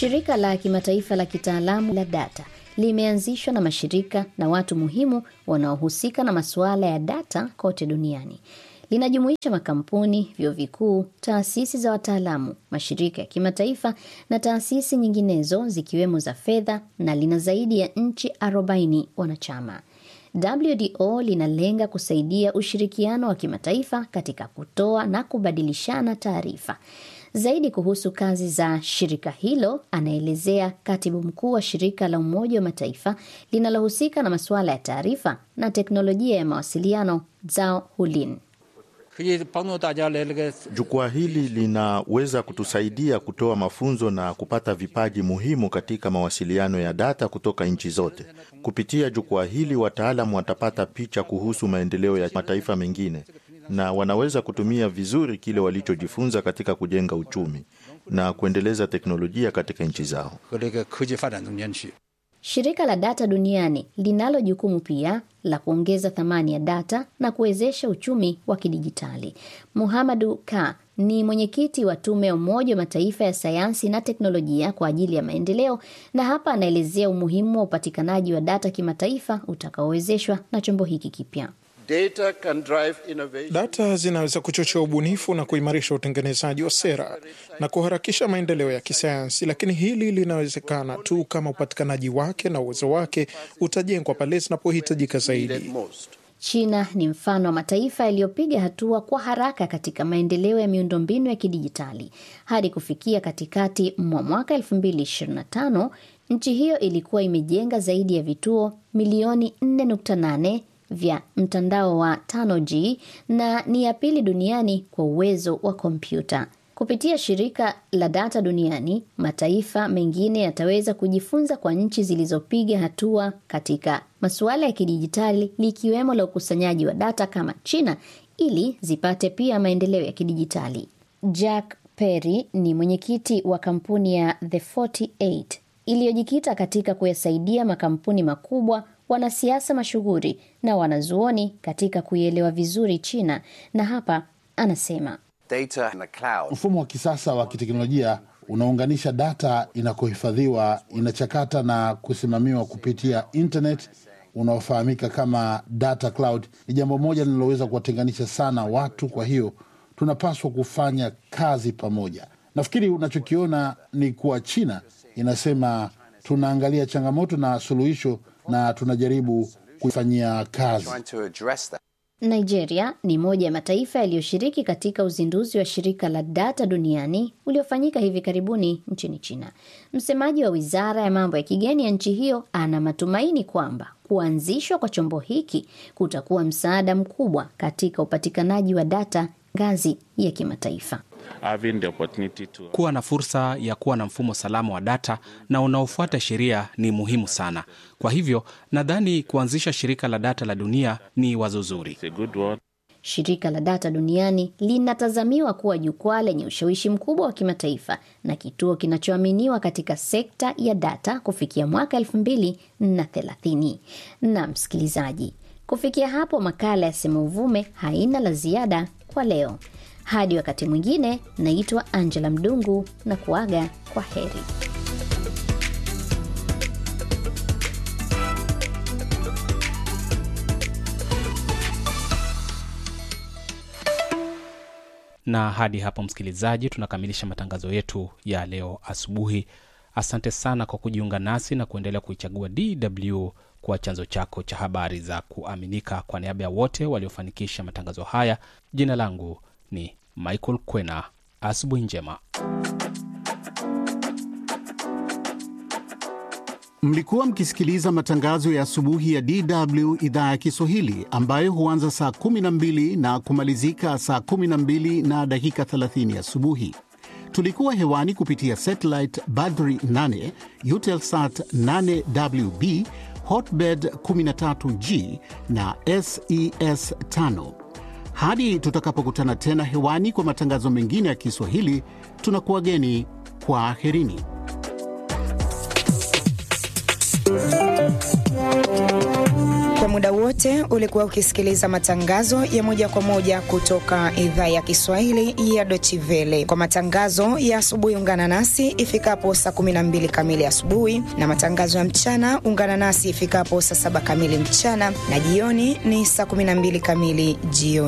Shirika la kimataifa la kitaalamu la data limeanzishwa na mashirika na watu muhimu wanaohusika na masuala ya data kote duniani. Linajumuisha makampuni, vyuo vikuu, taasisi za wataalamu, mashirika ya kimataifa na taasisi nyinginezo zikiwemo za fedha na lina zaidi ya nchi 40 wanachama. WDO linalenga kusaidia ushirikiano wa kimataifa katika kutoa na kubadilishana taarifa. Zaidi kuhusu kazi za shirika hilo anaelezea katibu mkuu wa shirika la Umoja wa Mataifa linalohusika na masuala ya taarifa na teknolojia ya mawasiliano Zhao Hulin. Jukwaa hili linaweza kutusaidia kutoa mafunzo na kupata vipaji muhimu katika mawasiliano ya data kutoka nchi zote. Kupitia jukwaa hili, wataalamu watapata picha kuhusu maendeleo ya mataifa mengine na wanaweza kutumia vizuri kile walichojifunza katika kujenga uchumi na kuendeleza teknolojia katika nchi zao. Shirika la data duniani linalo jukumu pia la kuongeza thamani ya data na kuwezesha uchumi wa kidijitali. Muhamadu Ka ni mwenyekiti wa tume ya Umoja wa Mataifa ya sayansi na teknolojia kwa ajili ya maendeleo, na hapa anaelezea umuhimu wa upatikanaji wa data kimataifa utakaowezeshwa na chombo hiki kipya. Data can drive innovation. Data zinaweza kuchochea ubunifu na kuimarisha utengenezaji wa sera na kuharakisha maendeleo ya kisayansi, lakini hili linawezekana tu kama upatikanaji wake na uwezo wake utajengwa pale zinapohitajika zaidi. China ni mfano wa mataifa yaliyopiga hatua kwa haraka katika maendeleo ya miundombinu ya kidijitali. Hadi kufikia katikati mwa mwaka 2025, nchi hiyo ilikuwa imejenga zaidi ya vituo milioni 4.8 vya mtandao wa 5G na ni ya pili duniani kwa uwezo wa kompyuta. Kupitia shirika la data duniani, mataifa mengine yataweza kujifunza kwa nchi zilizopiga hatua katika masuala ya kidijitali likiwemo la ukusanyaji wa data kama China ili zipate pia maendeleo ya kidijitali. Jack Perry ni mwenyekiti wa kampuni ya The 48 iliyojikita katika kuyasaidia makampuni makubwa wanasiasa mashuhuri na wanazuoni katika kuielewa vizuri China, na hapa anasema Data in the cloud. Mfumo wa kisasa wa kiteknolojia unaunganisha data inakohifadhiwa, inachakata na kusimamiwa kupitia internet unaofahamika kama data cloud. Ni jambo moja linaloweza kuwatenganisha sana watu, kwa hiyo tunapaswa kufanya kazi pamoja. Nafikiri unachokiona ni kuwa China inasema tunaangalia changamoto na suluhisho na tunajaribu kuifanyia kazi. Trying to address that. Nigeria ni moja ya mataifa yaliyoshiriki katika uzinduzi wa shirika la data duniani uliofanyika hivi karibuni nchini China. Msemaji wa wizara ya mambo ya kigeni ya nchi hiyo ana matumaini kwamba kuanzishwa kwa chombo hiki kutakuwa msaada mkubwa katika upatikanaji wa data ngazi ya kimataifa. Kuwa na fursa ya kuwa na mfumo salama wa data na unaofuata sheria ni muhimu sana. Kwa hivyo nadhani kuanzisha shirika la data la dunia ni wazo zuri. Shirika la data duniani linatazamiwa kuwa jukwaa lenye ushawishi mkubwa wa kimataifa na kituo kinachoaminiwa katika sekta ya data kufikia mwaka elfu mbili na thelathini. Na msikilizaji, kufikia hapo makala ya Sema Uvume haina la ziada kwa leo. Hadi wakati mwingine, naitwa Angela Mdungu na kuaga kwa heri. Na hadi hapo, msikilizaji, tunakamilisha matangazo yetu ya leo asubuhi. Asante sana kwa kujiunga nasi na kuendelea kuichagua DW kuwa chanzo chako cha habari za kuaminika. Kwa niaba ya wote waliofanikisha matangazo haya, jina langu ni Michael Kwena. Asubuhi njema. Mlikuwa mkisikiliza matangazo ya asubuhi ya DW idhaa ya Kiswahili ambayo huanza saa 12 na kumalizika saa 12 na dakika 30 asubuhi. Tulikuwa hewani kupitia satellite Badri 8, Eutelsat 8WB, Hotbird 13G na SES 5. Hadi tutakapokutana tena hewani kwa matangazo mengine ya Kiswahili, tunakuwageni kwa aherini. Kwa muda wote ulikuwa ukisikiliza matangazo ya moja kwa moja kutoka idhaa ya Kiswahili ya Deutsche Welle. Kwa matangazo ya asubuhi, ungana nasi ifikapo saa 12 kamili asubuhi, na matangazo ya mchana ungana nasi ifikapo saa 7 kamili mchana, na jioni ni saa 12 kamili jioni.